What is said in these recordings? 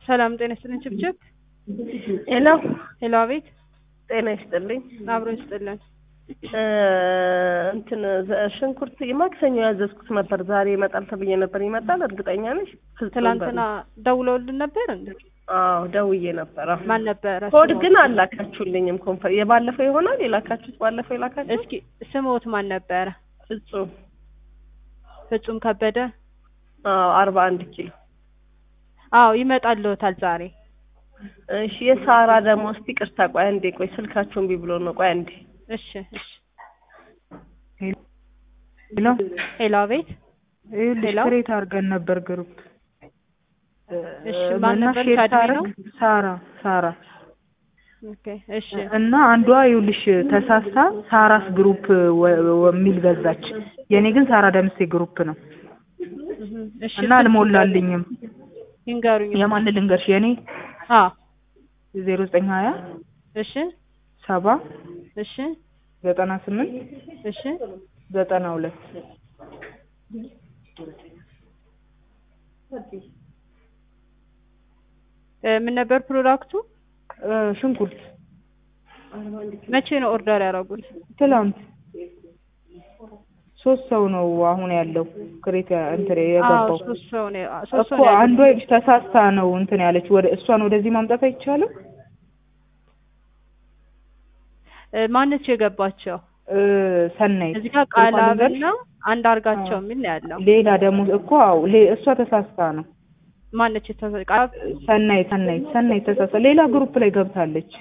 ሰላም ጤና ይስጥልን። ችብችብ ሄሎ ሄሎ፣ አቤት። ጤና ይስጥልኝ። አብሮ ይስጥልን። እ እንትን ዘ- ሽንኩርት የማክሰኞ ያዘዝኩት ነበር ዛሬ ይመጣል ተብዬ ነበር። ይመጣል እርግጠኛ ነሽ? ፍጹም ትላንትና ደውለውልን ነበር እንዴ? በል- አዎ ደውዬ ነበር። አዎ። ማን ነበረ? ኮድ ስሞት? ግን አላካችሁልኝም። ኮንፈር የባለፈው ይሆናል የላካችሁት ባለፈው የላካችሁት እስኪ ስሞት ማን ነበረ? ፍጹም ፍጹም ከበደ። አዎ አርባ አንድ ኪሎ አዎ ይመጣልዎታል ዛሬ። እሺ የሳራ ደግሞ እስቲ ቅርታ ቆይ አንዴ ቆይ ስልካችሁን ቢ ብሎ ነው ቆይ አንዴ እሺ እሺ። ሄሎ ሄሎ፣ አቤት። ይኸውልሽ ሄሎ። ክሬት አድርገን ነበር ግሩፕ እሺ፣ ማን እና ነበር? ሼር ከአድሜ ሳረግ ነው? ሳራ ሳራ ኦኬ እሺ እና አንዷ ይኸውልሽ ተሳስታ ሳራስ ግሩፕ ወ- ወ- የሚል ገዛች። የኔ ግን ሳራ ደምሴ ግሩፕ ነው እህ፣ እሺ እና አልሞላልኝም። ይንገሩኝ። የማን ልንገርሽ? የኔ አዎ ዜሮ ዘጠኝ ሀያ እሺ ሰባ እሺ ዘጠና ስምንት እሺ ዘጠና ሁለት እ፣ ምን ነበር ፕሮዳክቱ? እ፣ ሽንኩርት መቼ ነው ኦርደር ያደረጉት? ትላንት ሶስት ሰው ነው አሁን ያለው ክሬት ያ- እንትን አዎ የገባው ሶስት ሰው ነው ሶስት ሰው እኮ ነው አንዷ ያለው። ይኸውልሽ ተሳስታ ነው እንትን ያለች ወደ እሷን ወደዚህ ማምጣት አይቻልም። እ፣ ማነች የገባቸው? እ፣ ሰናይት እዚህ ጋር ስልኳን ልንገርሽ? ቃላብና አንድ አርጋቸው የሚል ነው ያለው። ሌላ ደግሞ እኮ አዎ ሌ- እሷ ተሳስታ ነው ማነች የተሰ- ቃላብ ሰናይት ሰናይት ሰናይት ተሳስታ ሌላ ግሩፕ ላይ ገብታለች።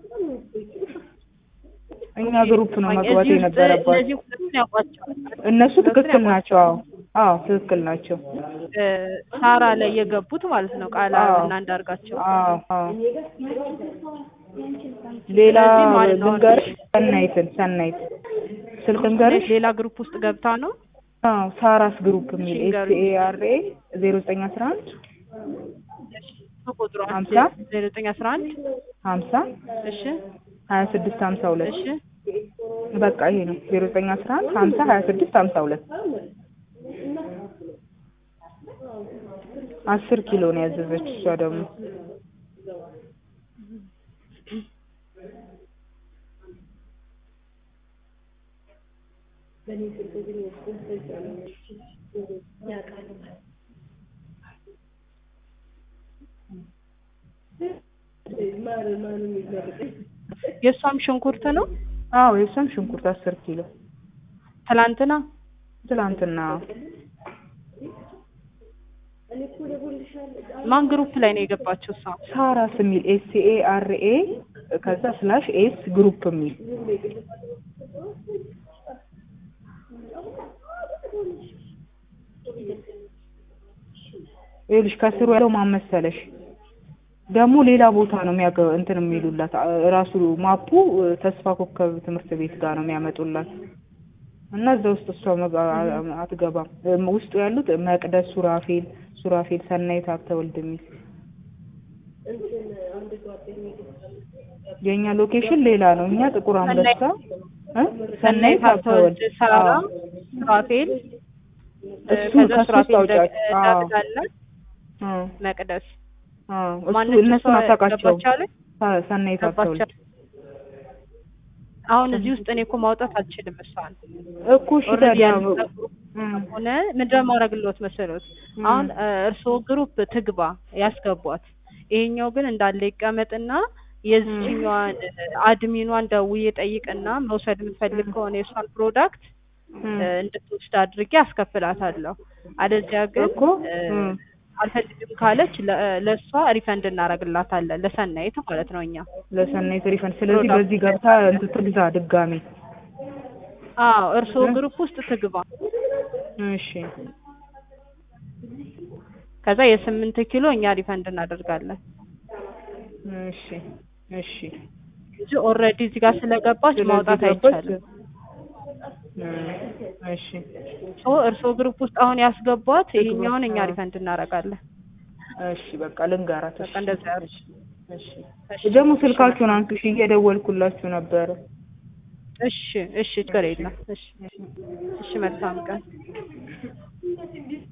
እኛ ግሩፕ ነው መግባት እዚህ ውስጥ የነበረባት። እነዚህ ሁለቱን ያውቋቸዋል። እነሱ ትክክል ናቸው። አዎ አዎ ትክክል ናቸው። እ፣ ሳራ ላይ የገቡት ማለት ነው። ቃላብ አዎ። እና አንዳርጋቸው አዎ አዎ ሌላ ስለዚህ ማለት ነው ልንገርሽ ሰናይትን ሰናይት ስልክ ልንገርሽ ሌላ ግሩፕ ውስጥ ገብታ ነው። አዎ ሳራስ ግሩፕ የሚል እሺ፣ ኤስ ንገሩኝ። ኤ አር ኤ ዜሮ ዘጠኝ አስራ አንድ ቁጥሩ ሀምሳ ዜሮ ዘጠኝ አስራ አንድ ሀምሳ እሺ ሀያ ስድስት ሀምሳ ሁለት እሺ በቃ ይሄ ነው ዜሮ ዘጠኝ አስራ አንድ ሀምሳ ሀያ ስድስት ሀምሳ ሁለት አስር ኪሎ ነው ያዘዘች እሷ ደግሞ የእሷም ሽንኩርት ነው። አዎ የእሷም ሽንኩርት አስር ኪሎ ትላንትና ትላንትና ማን ግሩፕ ላይ ነው የገባችው? እሷ ሳራስ የሚል ኤስ ኤ አር ኤ ከዛ ስላሽ ኤስ ግሩፕ የሚል ይኸውልሽ ከስሩ ያለው ማን መሰለሽ ደግሞ ሌላ ቦታ ነው የሚያገ እንትን የሚሉላት አ- ራሱ ማፑ እ፣ ተስፋ ኮከብ ትምህርት ቤት ጋር ነው የሚያመጡላት እና እዛ ውስጥ እሷ መጋ- አ- አትገባም እም፣ ውስጡ ያሉት መቅደስ ሱራፌል ሱራፌል ሰናይት ሀብተወልድ የሚል የእኛ ሎኬሽን ሌላ ነው እኛ ጥቁር አንበሳ እ? ሰናይት ሀብተወልድ ሳራ አዎ። ሱራፌል እ፣ እሱ ከዛ ከሱ ሱራፌል ውስጥ አውጫት። ደግ- አዎ። ደግዳለ አዎ። መቅደስ አዎ። እሱ ማነች እነሱን እሷ አታውቃቸውም ገባች አለ? ሰ- ሰናይት ሀብተወልድ ገባች አሁን እዚህ ውስጥ እኔ እኮ ማውጣት አልችልም። እሷን እኮ እሺ ኦልሬዲ ታዲያ ያልተጠሩ እም፣ ሆነ ምንድነው ማድረግልዎት መሰሎት? እም። አሁን እ፣ እርስዎ ግሩፕ ትግባ ያስገቧት። ይሄኛው ግን እንዳለ ይቀመጥና የዚህኛዋን አድሚኗን ደውዬ ጠይቅና መውሰድ የምትፈልግ ከሆነ የእሷን ፕሮዳክት እም። እ፣ እንድትወስድ አድርጌ አስከፍላታለሁ። አለዚያ ግን እኮ እ፣ እም። አልፈልግም ካለች ለ- ለእሷ ሪፈንድ እናደርግላታለን ለሰናይት ማለት ነው እኛ ለሰናይት ሪፈንድ ስለዚህ ፕሮዳክት በዚህ ገብታ እንትን ትግዛ ድጋሚ አዎ እርስዎ እ? ግሩፕ ውስጥ ትግባ። እሺ ከዛ የስምንት ኪሎ እኛ ሪፈንድ እናደርጋለን እሺ እሺ እንጂ ኦልሬዲ እዚህ ጋር ስለገባች ስለዚህ ማውጣት ገባች አይቻልም። እ፣ እሺ ሶ እርስዎ ግሩፕ ውስጥ አሁን ያስገቧት ትግባ። ይሄኛውን እኛ አዎ። ሪፈንድ እናደርጋለን። እሺ በቃ ልንገራት በቃ እንደዛ ያድርግ። እሺ ደግሞ ስልካችሁን አንሱሽ እየደወልኩላችሁ ነበረ እሺ እሺ ችግር የለም። እሺ እሺ መልካም ቀን